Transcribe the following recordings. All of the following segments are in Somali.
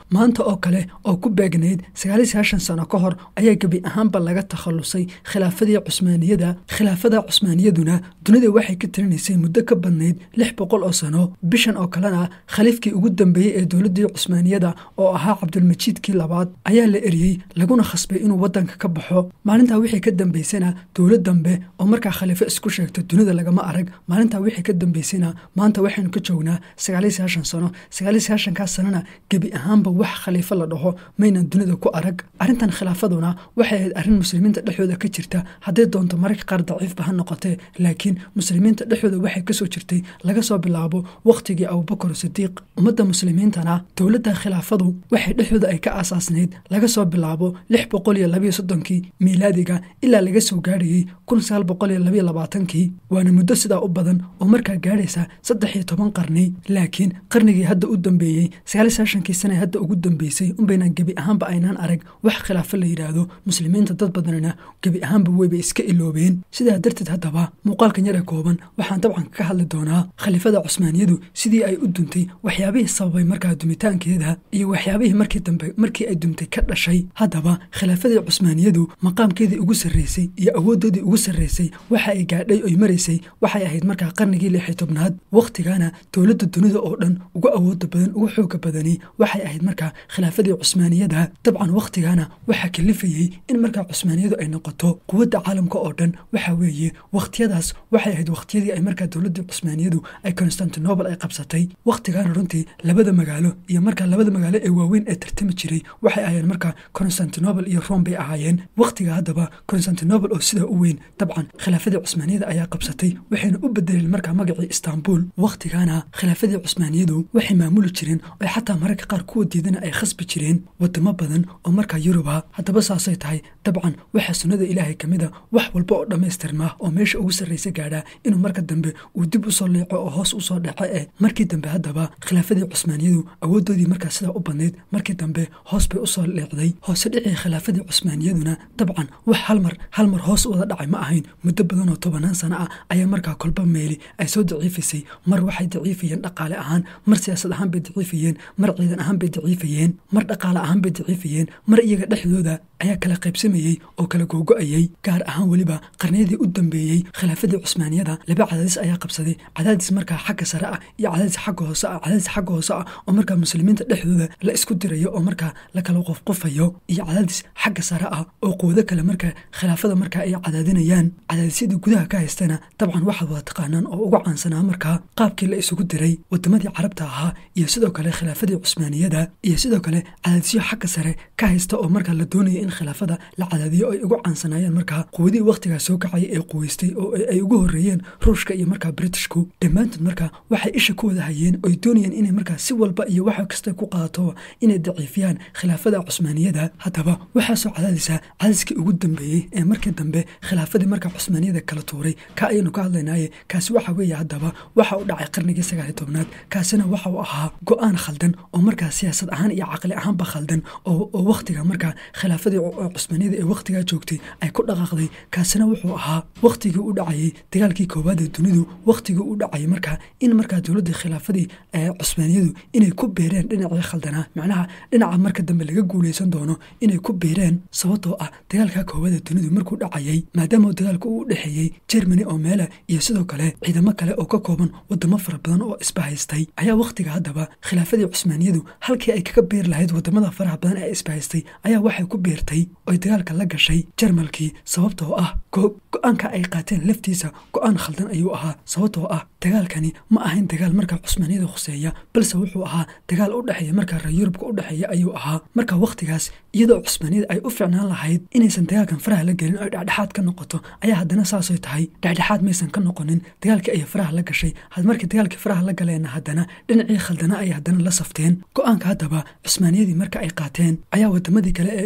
maanta oo kale oo ku beegnayd sagaaliy sagaashan sano ka hor ayaa gebi ahaanba laga takhalusay khilaafadii cusmaaniyada khilaafada cusmaaniyaduna dunida waxay ka talinaysay muddo ka badnayd lix boqol oo sano bishan oo kalena khaliifkii ugu dambeeyey ee dowladdii cusmaaniyada oo ahaa cabdulmajiidkii labaad ayaa la eriyey laguna khasbay inuu waddanka ka baxo maalintaa wixii ka dambaysana dowlad dambe oo markaa khaliifo isku sheegta dunida lagama arag maalintaa wixii ka dambaysana maanta waxaynu ka joognaa sagaaliy sagaashan sano sagaaliy sagaashankaas sanana gebi ahaanba wax khaliifo la dhaho maynan dunida ku arag arrintan khilaafaduna waxay ahayd arrin muslimiinta dhexdooda ka jirta hadday doonto mararka qaar daciifba ha noqotee laakiin muslimiinta dhexdooda waxay kasoo jirtay laga soo bilaabo wakhtigii abubakar sidiiq ummadda muslimiintana dowladda khilaafadu waxay dhexdooda ay ka aasaasnayd laga soo bilaabo lix boqol iyo labayo soddonkii miilaadiga ilaa laga soo gaarhayey kun sagaal boqol iyo labayo labaatankii waana muddo sidaa u badan oo markaa gaadhaysa saddex iyo toban qarni laakiin qarnigii hadda u dambeeyey sagaaliy sagaashankii sana hadda ugu dambeysay unbaynaan gebi ahaanba aynaan arag wax khilaafo la yidhaahdo muslimiinta dad badanina gebi ahaanba weyba iska iloobeen sidaa darteed haddaba muuqaalkan yare kooban waxaan dabcan ka hadli doonaa khaliifada cusmaaniyadu sidii ay u duntay waxyaabihii sababay markaa dumitaankeeda iyo waxyaabihii markii dambe markii ay dumtay ka dhashay haddaba khilaafadii cusmaaniyadu maqaamkeedii ugu sarreysay iyo awooddoodii ugu sarreysay waxa ay gaadhay oy maraysay waxay ahayd markaa qarnigii lix iyo tobnaad wakhtigana dowladda dunida oo dhan ugu awooda badan ugu xooga badani waxay ahayd markaa khilaafadii cusmaaniyada dabcan wakhtigana waxaa kalifayey in markaa cusmaaniyadu ay noqoto quwadda caalamka oo dhan waxa weeye wakhtiyadaas waxay ahayd wakhtiyadii ay markaa dowladdii cusmaaniyadu ay constantinobal ay qabsatay wakhtigana runtii labada magaalo iyo markaa labada magaalo ee waaweyn ee tartami jiray waxay ahaayeen markaa constantinobal iyo rome bay ahaayeen wakhtiga haddaba constantinobal oo sidaa u weyn dabcan khilaafadii cusmaaniyada ayaa qabsatay waxayna u bedeleen markaa magacii istanbul wakhtigana khilaafadii cusmaaniyadu waxay maamuli jireen oo xataa mararka qaar kuwa diidana ay khasbi jireen wadamo badan oo markaa yuruba haddaba saasay tahay dabcan waxaa sunnada ilaahay ka mid a wax walba oo dhammaystirmaa oo meesha ugu sarraysa gaadhaa inuu marka dambe uu dib usoo leeco oo hoos usoo dhaco eh markii dambe haddaba khilaafadii cusmaaniyadu awooddoodii markaa sidaa u badnayd markii dambe hoos bay usoo leecday hoose dhicii khilaafadii cusmaaniyaduna dabcan wax halmar hal mar hoos wada dhacay ma ahayn muddo badan oo tobanaan sano ah ayaa markaa kolba meeli ay soo daciifisay mar waxay daciifayeen dhaqaale ahaan mar siyaasad ahaan bay daciifayeen mar ciidan ahaan bay daciifayeen mar dhaqaale ahaan bay daciifayeen mar iyaga dhexdooda ayaa kala qaybsamayey oo kala googo-ayey gaar ahaan weliba qarniyadii u dambeeyey khilaafadii cusmaaniyada laba cadaadis ayaa qabsaday cadaadis markaa xagga sare ah iyo cadaadis xagga hoose ah cadaadis xagga hoose ah oo markaa muslimiinta dhexdooda la isku dirayo oo markaa la kala qofqofayo iyo cadaadis xagga sare ah oo quwado kale markaa khilaafada markaa ay cadaadinayaan cadaadisyadii gudaha ka haystana dabcan waxaad wada taqaanaan oo uga caansanaa markaa qaabkii la isugu diray wadamadii carabta ahaa iyo sidoo kale khilaafadii cusmaaniyada iyo sidoo kale cadaadisyo xagga sare ka haysta oo markaa la doonaya in khilaafada la cadaadiyo ay ugu caansanaayeen markaa quwadihii wakhtigaa soo kacaya ee quweystay oo ay ugu horreeyeen ruushka iyo markaa britishku dhammaantood markaa waxay isha ku wada hayeen oy doonayeen inay markaa si walba iyo waxa kasta ku qaadato inay daciifiyaan khilaafada cusmaaniyada haddaba waxaasoo cadaadisa cadaadiskii ugu dambeeyey ee markii dambe khilaafadii markaa cusmaaniyada kala tuuray ka ayaynu ka hadlaynaaye kaasi waxa weeye haddaba waxa u dhacay qarnigii sagaaliy tobnaad kaasina waxa uu ahaa go-aan khaldan oo markaa siyaasad ahaan iyo caqli ahaanba khaldan oo wakhtiga markaa khilaafadii cusmaaniyada ee wakhtigaa joogtay ay ku dhaqaaqday kaasina wuxuu ahaa wakhtigii u dhacayey dagaalkii koowaad ee dunidu wakhtigii u dhacayay markaa in markaa dowladdii khilaafadii cusmaaniyadu inay ku beereen dhinacii khaldanaa macnaha dhinaca marka dambe laga guuleysan doono inay ku beereen sababtoo ah dagaalka koowaad ee dunidu markuu dhacayay maadaama dagaalku uu dhexeeyey jermany oo meela iyo sidoo kale ciidamo kale oo ka kooban wadamo fara badan oo isbahaystay ayaa wakhtiga haddaba khilaafadii cusmaaniyadu halkii ay kaga beer lahayd wadamada faraha badan ee isbahaystay ayaa waxay ku beertay oy dagaalka la gashay jarmalkii sababtoo ah go-aanka ay qaateen laftiisa go-aan khaldan ayuu ahaa sababtoo ah dagaalkani ma ahayn dagaal markaa cusmaaniyada khuseeya balse wuxuu ahaa dagaal u dhexeeya markaa reer yurubka u dhexeeya ayuu ahaa marka wakhtigaas iyadoo cusmaaniyada ay u ficnaan lahayd inaysan dagaalkan faraha la gelin oy dhexdhexaad ka noqoto ayaa haddana saasay tahay dhexdhexaad maysan ka noqonin dagaalkii ayay faraha la gashay markii dagaalkii faraha la galeenna haddana dhinacii khaldana ay haddana la safteen go-aanka haddaba cusmaaniyadii marka ay qaateen ayaa wadamadii kale ee isbahaystay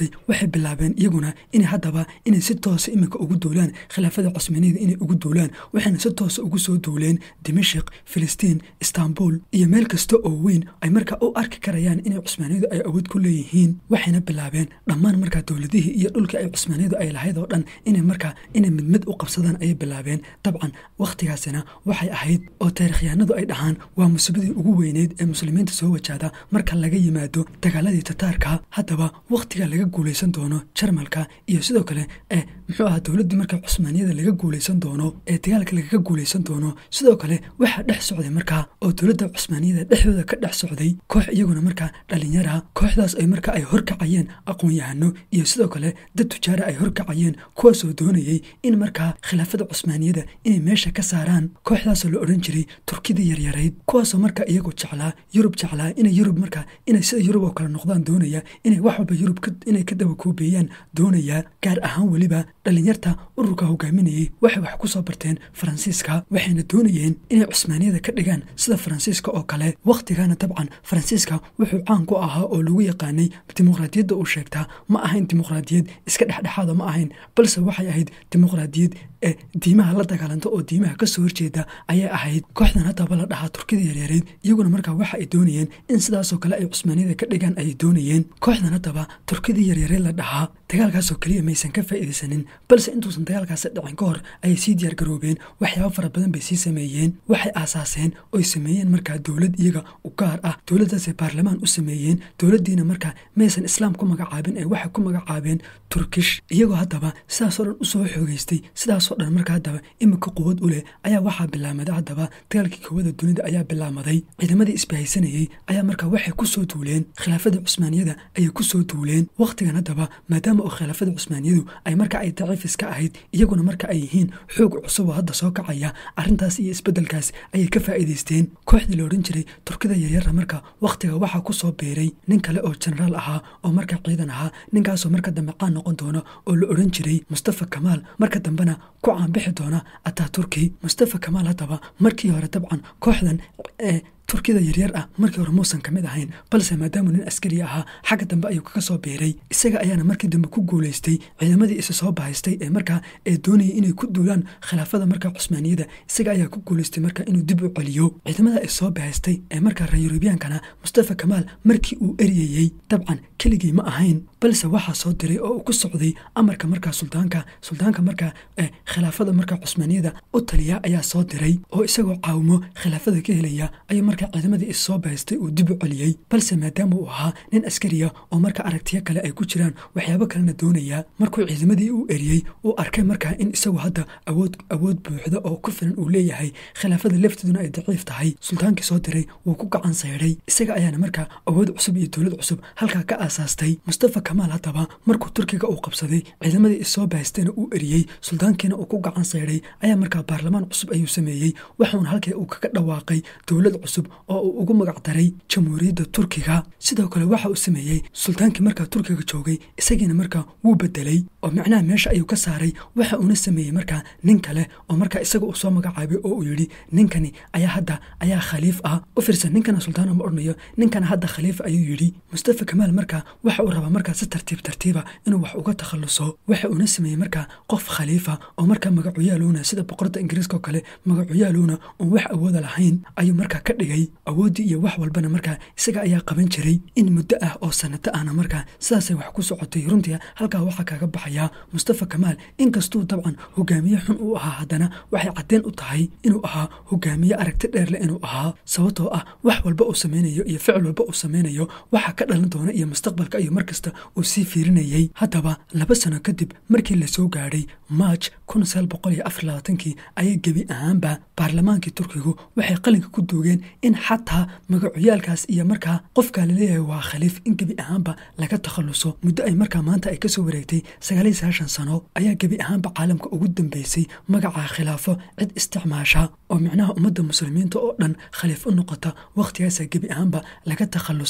takhallusay waxay bilaabeen iyaguna inay haddaba inay si toosa iminka ugu duulaan khilaafada cusmaaniyada inay ugu duulaan waxayna si toosa ugu soo duuleen dimashik filistiin istanbul iyo meel kasta oo weyn ay markaa u arki karayaan inay cusmaaniyadu ay awood ku leeyihiin waxayna bilaabeen dhammaan markaa dowladihii iyo dhulkii ay cusmaaniyadu ay lahayd oo dhan inay markaa inay mid mid u qabsadaan ayay bilaabeen dabcan wakhtigaasina waxay ahayd oo taarikhyahanadu ay dhahaan waa musiibadii ugu weyneyd ee muslimiinta soo wajahda marka laga yimaado dagaaladii tataarka haddaba wakhtiga laga guulaysan doono jarmalka iyo sidoo kale ee muxuu ahaa dowladdii marka cusmaaniyada laga guulaysan doono ee dagaalka lagaga guulaysan doono sidoo kale waxaa dhex socday markaa oo dowladda cusmaaniyada dhexdooda ka dhex socday koox iyaguna markaa dhalinyara kooxdaas ay marka ay horkacayeen aqoon-yahano iyo sidoo kale dad tujaara ay horkacayeen kuwaasoo doonayey in markaa khilaafada cusmaaniyada inay meesha ka saaraan kooxdaasoo la odhan jiray turkidii yaryarayd kuwaasoo markaa iyagu jeclaa yurub jeclaa inay yurub markaa inay sida yurub oo kale noqdaan doonaya inay wax walba yurub inay ka daba koobeeyaan doonaya gaar ahaan weliba dhalinyarta ururka hogaaminayay waxay wax ku soo barteen faransiiska waxayna doonayeen inay cusmaaniyada ka dhigaan sida faransiiska oo kale wakhtigana dabcan faransiiska wuxuu caan ku ahaa oo lagu yaqaanay dimuqraadiyadda uu sheegtaa ma ahayn dimuqraadiyad iska dhexdhexaada ma ahayn balse waxay ahayd dimuqraadiyad ee diimaha la dagaalanta oo diimaha kasoo horjeeda ayay ahayd kooxdan haddaba la dhahaa turkida yaryareyd iyaguna markaa waxa ay doonayeen in sidaasoo kale ay cusmaaniyada ka dhigaan ayay doonayeen kooxdan haddaba turkidii yaryareed la dhahaa dagaalkaasoo keliya maysan ka faa'iidaysanin balse intuusan dagaalkaasi dhicin ka hor ayay sii diyaargaroobeen waxyaabo fara badan bay sii sameeyeen waxay aasaaseen oy sameeyeen markaa dowlad iyaga u gaar ah dowladdaasay baarlamaan u sameeyeen dowladdiina markaa maysan islaam ku magacaabin ee waxay ku magacaabeen turkish iyagoo haddaba sidaasoo dhan usoo xoogeystay sidaasoo dhan marka haddaba iminka quwad u leh ayaa waxaa bilaamaday haddaba dagaalkii koowada dunida ayaa bilaamaday ciidamadii isbahaysanayey ayaa markaa waxay kusoo duuleen khilaafada cusmaaniyada ayay kusoo duuleen wakhtigan haddaba maadaama oo khilaafada cusmaaniyadu ay marka ay daciif iska ahayd iyaguna marka ay yihiin xoog cusub oo hadda soo kacaya arrintaas iyo isbeddelkaas ayay ka faa'iidaysteen kooxdii la odhan jiray turkida yaryara marka wakhtiga waxaa kusoo beeray nin kale oo jenaraal ahaa oo marka ciidan ahaa ninkaasoo marka dambe caan noqon doona oo la odhan jiray mustafa kamaal marka dambena ku caanbixi doona ataturki mustafa kamaal haddaba markii hore dabcan kooxdan ee turkida yaryar ah markii hore muusan ka mid ahayn balse maadaamuu nin askari ahaa xagga dambe ayuu kaga soo biiray isaga ayaana markii dambe ku guulaystay ciidamadii isa soo bahaystay ee markaa ee doonayay inay ku duulaan khilaafada markaa cusmaaniyada isaga ayaa ku guulaystay marka inuu dib u celiyo ciidamada is soo bahaystay ee markaa reer yurubyaankana mustafa kamaal markii uu eryayey dabcan keligii ma ahayn balse waxaa soo diray oo uu ku socday amarka markaa suldaanka suldaanka markaa ee khilaafada markaa cusmaaniyada u taliya ayaa soo diray oo isagoo caawimo khilaafada ka helaya ayuu markaa ciidamadii is soo bahaystay uu dib u celiyey balse maadaama uu ahaa nin askariya oo marka aragtiyo kale ay ku jiraan waxyaabo kalena doonaya markuu ciidamadii u eriyey uu arkay markaa in isagu hadda awood awood buuxda oo ku filan uu leeyahay khilaafada lafteeduna ay daciif tahay sultaankii soo diray wuu ku gacan sayday isaga ayaana markaa awood cusub iyo dowlad cusub halkaa ka aasaastay mustafa kamaal haddaba markuu turkiga uu qabsaday ciidamadii is soo bahaysteena uu eriyey suldaankiina uu ku gacan sayday ayaa markaa baarlamaan cusub ayuu sameeyey waxuuna halkii uu kaga dhawaaqay dowlad cusub oo uu ugu magac daray jamhuuriyadda turkiga sidoo kale waxa uu sameeyey sultaankii markaa turkiga joogay isagiina markaa wuu bedelay oo macnaha meesha ayuu ka saaray waxa uuna sameeyey markaa nin kale oo markaa isaga uu soo magacaabay oo uu yidhi ninkani ayaa hadda ayaa khaliif ah u fiirsan ninkana sultaana ma odhanayo ninkana hadda khaliif ayuu yidhi mustafa kamaal markaa waxa uu rabaa markaa si tartiib tartiiba inuu wax uga takhalluso waxa uuna sameeyey markaa qof khaliifa oo markaa magacuyaaluuna sida boqorada ingiriiska oo kale magacuyaaluuna oon wax awooda lahayn ayuu markaa ka dhigay awooddii iyo wax walbana markaa isaga ayaa qaban jiray in muddo ah oo sanato ahna markaa sidaasay wax ku socotay runtii halkaa waxaa kaga baxayaa mustafa kamaal inkastuu dabcan hogaamiye xun uu ahaa haddana waxay caddeen u tahay inuu ahaa hogaamiye aragti dheerleh inuu ahaa sababtoo ah wax walba uu sameynayo iyo ficil walba uu sameynayo waxaa ka dhalan doona iyo mustaqbalka ayuu markasta uu sii fiirinayey haddaba laba sano kadib markii lasoo gaadhay maaj kun sagaal boqol iyo afar labaatankii ayay gebi ahaanba baarlamaankii turkigu waxay qalinka ku duugeen in xataa magacuyaalkaas iyo markaa qofkaa laleeyahay waa khaliif in gebi ahaanba laga takhalluso muddo ay markaa maanta ay kasoo wareegtay sagaal iyo sagaashan sano ayaa gebi ahaanba caalamka ugu dambeysay magaca khilaafo cid isticmaasha oo micnaha ummadda muslimiinta oo dhan khaliif u noqota wakhtigaasaa gebi ahaanba laga takhallusay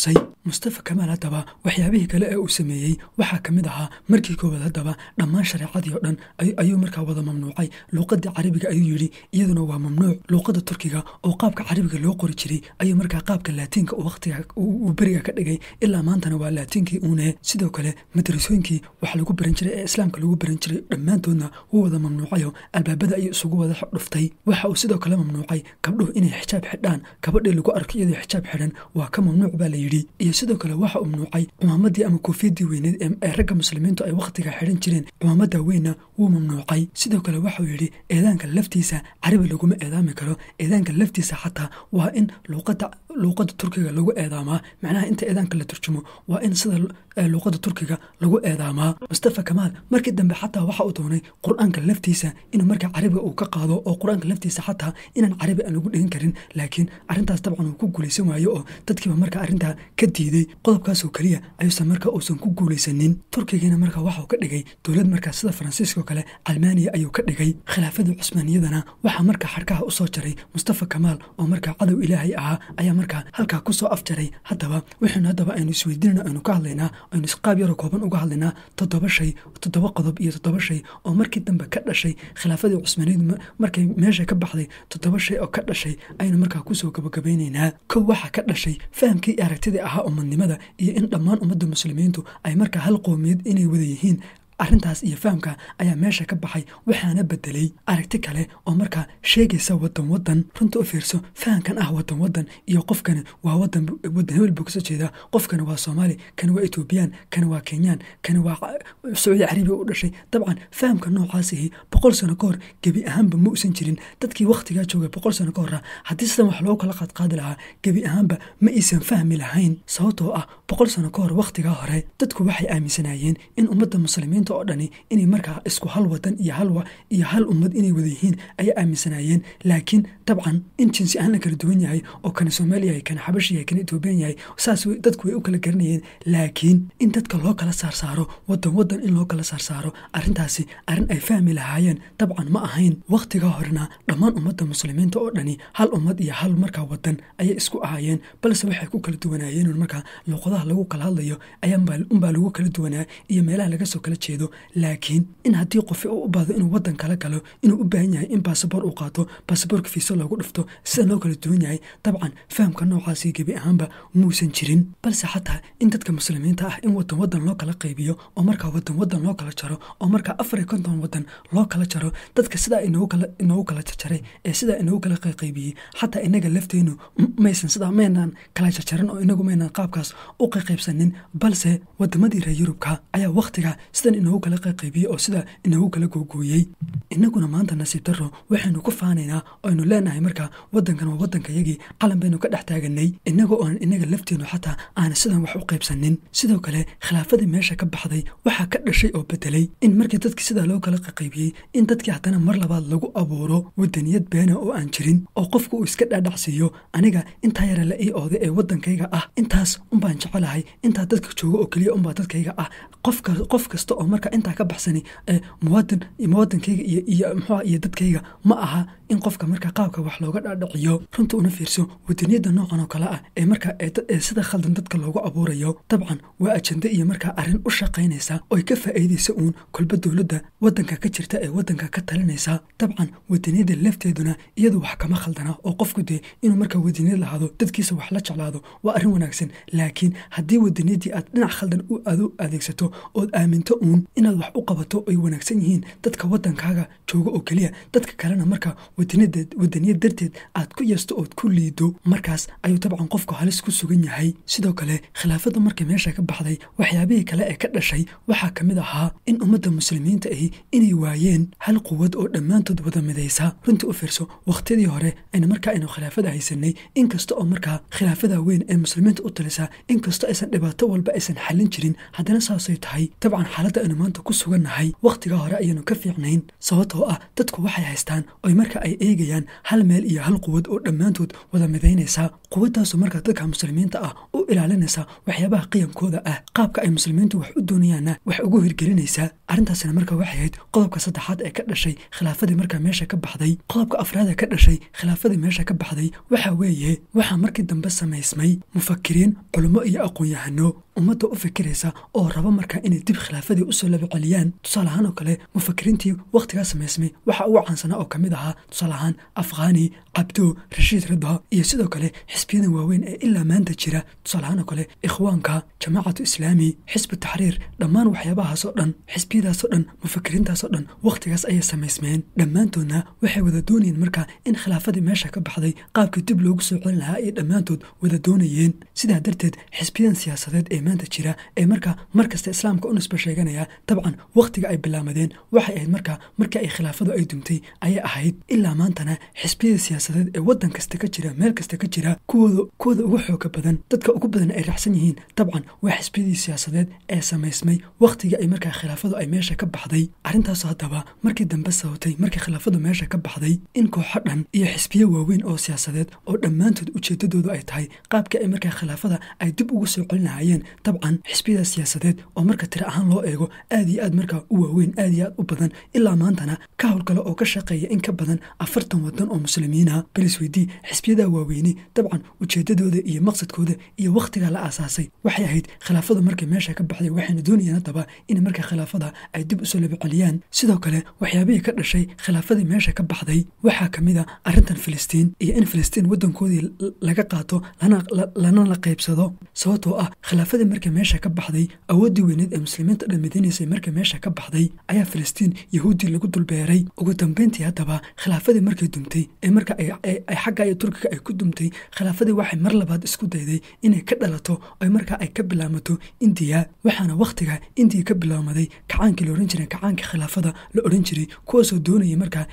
mustafa kamaal haddaba waxyaabihii kale ee uu sameeyey waxaa ka mid ahaa markii koowaad haddaba dhammaan shareecadii oo dhan ayuu markaa wada mamnuucay luuqadii carabiga ayuu yidhi iyaduna waa mamnuuc luuqada turkiga oo qaabka carabiga loo qori jiray ayuu markaa qaabka laatiinka waqtiga uu beriga ka dhigay ilaa maantana waa laatiinkii uune sidoo kale madrasooyinkii wax lagu baran jiray ee islaamka lagu baran jiray dhammaantoodna wuu wada mamnuucayo albaabada ayuu isugu wada dhuftay waxa uu sidoo kale mamnuucay gabdhuhu inay xijaab xidhaan gabadhii lagu arko iyadoo xijaab xidhan waa ka mamnuuc baa la yidhi iyo sidoo kale waxa uu mamnuucay cumaamadii ama koofiyadii weyneed ee ragga muslimiintu ay wakhtiga xidhan jireen cumaamada weynna wuu mamnuucay sidoo kale waxauu yidhi eedaanka laftiisa carabi laguma eedaami karo eedaanka laftiisa xataa waa in luuqada luuqada turkiga lagu eedaamaa macnaha inta eedaanka la turjumo waa in sida luuqada turkiga lagu eedaamaa mustafa kamaal markii dambe xataa waxa uu doonay qur-aanka laftiisa inuu markaa carabiga uu ka qaado oo qur-aanka laftiisa xataa inaan carabi aan lagu dhigan karin laakiin arrintaas dabcan uu ku guulaysan waayo oo dadkiiba markaa arrintaa ka diiday qodobkaasoo keliya ayuusan markaa uusan ku guulaysanin turkigiina markaa waxauu ka dhigay dowlad markaa sida faransiiska oo kale almaaniya ayuu ka dhigay khilaafadii cusmaaniyadana waxaa markaa xarkaha usoo jaray mustafa kamaal oo markaa cadow ilaahay ahaa ayaa markaa halkaa kusoo afjaray haddaba waxaynu haddaba aynu isweydiinana aynu ka hadlaynaa aynu isqaab yaroo kooban uga hadlaynaa toddoba shay toddoba qodob iyo toddoba shay oo markii dambe ka dhashay khilaafadii cusmaaniyadu markay meesha ka baxday toddoba shay oo ka dhashay aynu markaa kusoo gabagabeynaynaa kow waxaa ka dhashay fahamkii aragtidii ahaa umadnimada iyo in dhammaan ummadda muslimiintu ay markaa hal qoomiyad inay wada yihiin arrintaas iyo fahamka ayaa meesha ka baxay waxaana bedelay aragti kale oo markaa sheegaysa wadan wadan runta u fiirso fahamkan ah wadan wadan iyo qofkani waa wadan wadan hebel buu kasoo jeedaa qofkani waa soomaali kani waa etoobiyaan kani waa kenyaan kani waa sacuudi carabiya u dhashay dabcan fahamka noocaasihi boqol sano ka hor gebi ahaanba ma usan jirin dadkii wakhtigaa joogay boqol sano ka hora haddii sidan wax loogu kala qaadqaadi lahaa gebi ahaanba ma aysan fahmi lahayn sababtoo ah boqol sano ka hor wakhtigaa hore dadku waxay aaminsanayeen in ummadda muslimiin oo dhani inay markaa isku hal wadan iyo hal iyo hal ummad inay wada yihiin ayay aaminsanaayeen laakiin dabcan in jinsi ahaan la kala duwan yahay oo kana soomaali yahay kana xabashi yahay kana etoobiyan yahay saas dadku way u kala garanayeen laakiin in dadka loo kala saarsaaro wadan wadan in loo kala saarsaaro arrintaasi arrin ay fahmi lahaayeen dabcan ma ahayn wakhtigaa horena dhammaan ummadda muslimiinta oo dhani hal ummad iyo hal markaa wadan ayay isku ahaayeen balse waxay ku kala duwanaayeen markaa luuqadaha lagu kala hadlayo ayaunbaa lagu kala duwanaa iyo meelaha laga soo kala jeedo laakiin in haddii qofi uu u baahdo inuu wadan kala galo inuu u baahan yahay in basaboor uu qaato basaboorka fiisa loogu dhufto sida loo kala duwan yahay dabcan fahamka noocaasi gebi ahaanba muusan jirin balse xataa in dadka muslimiinta ah in wadan wadan loo kala qaybiyo oo markaa wadan wadan loo kala jaro oo markaa afar iyo konton wadan loo kala jaro dadka sidaa inoogu kala jarjaray ee sidaa inoogu kala qayqaybiyey xataa inaga lafteenu maysan sidaa maynaan kala jarjaran oo inagu maynaan qaabkaas u qayqaybsanin balse wadamadii reer yurubka ayaa wakhtiga sidan inoogu kala qayqaybiyey oo sidaa inoogu kala googooyey inaguna maanta nasiib daro waxaynu ku faanaynaa aynu leenahay markaa wadankan waa wadankayagii calan baynu ka dhex taaganay inagoo oan inaga lafteenu xataa aana sidan wax u qaybsanin sidoo kale khilaafadii meesha ka baxday waxaa ka dhashay oo bedelay in markii dadkii sidaa loo kala qayqaybiyey in dadkii haddana mar labaad lagu abuuro wadaniyad beena oo aan jirin oo qofku uu iska dhaadhacsiiyo aniga intaa yara la ii ooday ee wadankayga ah intaas unbaan jecelahay intaa dadka jooga oo keliya unbaa dadkayga ah qofka qof kasta oo marka intaa ka baxsani ee muwaadin muwaadinkayga iyo iyo muxua iyo dadkayga ma aha in qofka marka qaabka wax looga dhaadhiciyo runta una fiirso wadaniyadda noocan oo kale ah ee markaa ee sida khaldan dadka loogu abuurayo dabcan waa ajende iyo markaa arrin u shaqaynaysa oy ka faa'iidaysa uun kolba dowladda wadanka ka jirta ee wadanka ka talinaysa dabcan wadaniyadda lafteeduna iyadu wax kama khaldana oo qofku dee inuu markaa wadaniyad lahaado dadkiisa wax la jeclaado waa arrin wanaagsan laakiin haddii wadaniyaddii aad dhinac khaldan u adu adeegsato ood aaminto uun inaad wax u qabato ay wanaagsan yihiin dadka wadankaaga jooga oo keliya dadka kalena marka wadaniyad darteed aad ku yeesto ood ku liido markaas ayuu dabcan qofku halis ku sugan yahay sidoo kale khilaafadda markay meesha ka baxday waxyaabihii kale ee ka dhashay waxaa ka mid ahaa in ummadda muslimiinta ahi inay waayeen hal quwad oo dhammaantood wada midaysa runtii u fiirso wakhtiyadii hore ayna markaa aynu khilaafada haysanay inkasta oo markaa khilaafada weyn ee muslimiinta u talisa inkastoo aysan dhibaato walba aysan xallin jirin haddana saasay tahay dabcan xaaladda aynu maanta ku sugannahay wakhtigaa hore ayaynu ka fiicnayn sababtoo ah dadku waxay haystaan oy marka ay eegayaan hal meel iyo hal quwad oo dhammaantood wada midaynaysa quwaddaasoo markaa dadka muslimiinta ah u ilaalinaysa waxyaabaha qiyamkooda ah qaabka ay muslimiintu wax u doonayaanna wax ugu hirgelinaysaa arrintaasina markaa waxay ahayd qodobka saddexaad ee ka dhashay khilaafadii markaa meesha ka baxday qodobka afraad ee ka dhashay khilaafadii meesha ka baxday waxa weeye waxaa markii dambe samaysmay mufakiriin culummo iyo aqoon-yahano ummadda u fikiraysa oo raba markaa inay dib khilaafadii usoo labaceliyaan tusaale ahaan oo kale mufakiriintii wakhtigaa samaysmay waxa ugu caansanaa oo ka mid ahaa tusaale ahaan afghani cabdo rashiid ridha iyo sidoo kale xisbiyadan waaweyn ee ilaa maanta jira tusaale ahaan oo kale ikhwaanka jamaacatu islaami xisbu taxriir dhammaan waxyaabahaasoo dhan xisbiyadaasoo dhan mufakiriintaasoo dhan wakhtigaas ayay samaysmeen dhammaantoodna waxay wada doonayeen markaa in khilaafadii meesha ka baxday qaabkii dib loogu soo celin lahaa ayay dhammaantood wada doonayeen sidaa darteed xisbiyadan siyaasadeed ee maanta jira ee markaa markasta islaamka u nisba sheeganaya dabcan wakhtiga ay bilaamadeen waxay ahayd markaa markii ay khilaafadu ay dumtay ayay ahayd ilaa maantana xisbiyada siyaasadeed ee waddan kasta ka jira meel kasta ka jira kuwooda kuwooda ugu xooga badan dadka ugu badan ay raacsan yihiin dabcan waa xisbiyadii siyaasadeed ee samaysmay wakhtigii ay markaa khilaafadu ay meesha ka baxday arrintaas haddaba markii dambe sababtay markii khilaafadu meesha ka baxday in kooxo dhan iyo xisbiyo waaweyn oo siyaasadeed oo dhammaantood ujeedadoodu ay tahay qaabkii ay markaa khilaafada ay dib ugu soo celin lahaayeen dabcan xisbiyada siyaasadeed oo marka tiro ahaan loo eego aad iyo aad markaa u waaweyn aad iyo aad u badan ilaa maantana ka howlgala oo ka shaqeeya in ka badan afartan wadan oo muslimiina balis weydii xisbiyada waaweyni dabcan ujeedadooda iyo maqsadkooda iyo wakhtigaa la aasaasay waxay ahayd khilaafadu markay meesha ka baxday waxayna doonayeen haddaba in markaa khilaafada ay dib usoo labaceliyaan sidoo kale waxyaabihii ka dhashay khilaafadii meesha ka baxday waxaa ka mid a arrintan filistiin iyo in filistiin waddankoodii laga qaato lana la qaybsado sababtoo ah khilaafadii markay meesha ka baxday awooddii weyneed ee muslimiinta dhan midinaysay markay meesha ka baxday ayaa filistiin yahuuddii lagu dulbeeray ugu dambeyntii haddaba khilaafadii markay dumtay ee marka ay xagga iyo turkiga ay ku dumtay khilaafadii waxay mar labaad isku dayday inay ka dhalato ay markaa ay ka bilaamato indiya waxaana wakhtiga indiya ka bilaamaday kacaankii la odhan jiray kacaanka khilaafada la odhan jiray kuwaasoo doonayay markaa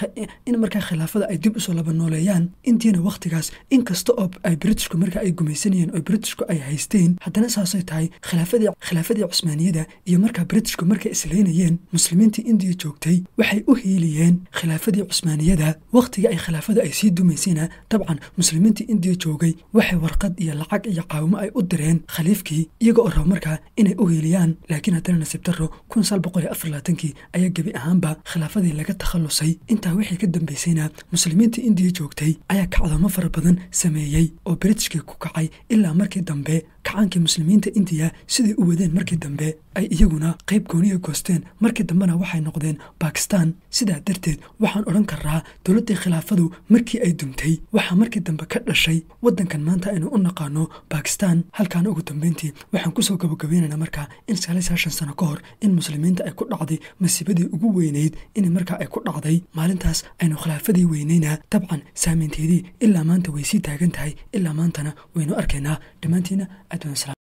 in markaa khilaafada ay dib usoo laba nooleeyaan indiyana wakhtigaas inkasta oo ay britishku markaa ay gumaysanayeen oo britishku ay haysteen haddana saasay tahay khilaafadii khilaafadii cusmaaniyada iyo markaa britishku markay islaynayeen muslimiintii indiya joogtay waxay u hiiliyeen khilaafadii cusmaaniyada wakhtiga ay khilaafada ay sii dumaysayna dabcan muslimiintii indiya joogay waxay warqad iyo lacag iyo caawimo ay u direen khaliifkii iyaga oo raba markaa inay u hiiliyaan laakiin haddana nasiib daro kun sal boqol iyo afar labaatankii ayaa gebi ahaanba khilaafadii laga takhalusay intaa wixii ka dambaysayna muslimiintii indiya joogtay ayaa kacdamo fara badan sameeyey oo britishkii ku kacay ilaa markii dambe kacaankii muslimiinta indiya siday u wadeen markii dambe ay iyaguna qayb gooniya goosteen markii dambena waxay noqdeen bakistan sidaa darteed waxaan odhan karaa dowladdii khilaafadu markii ay dumtay waxaa markii dambe ka dhashay waddankan maanta aynu u naqaano bakistan halkaana ugu dambeyntii waxaan kusoo gabagabaynaynaa markaa in sagaal iyo sagaashan sano ka hor in muslimiinta ay ku dhacday masiibadii ugu weyneyd in markaa ay ku dhacday maalintaas aynu khilaafadii weyneyna dabcan saameynteedii ilaa maanta way sii taagan tahay ilaa maantana waynu arkaynaa dhammaantiina aad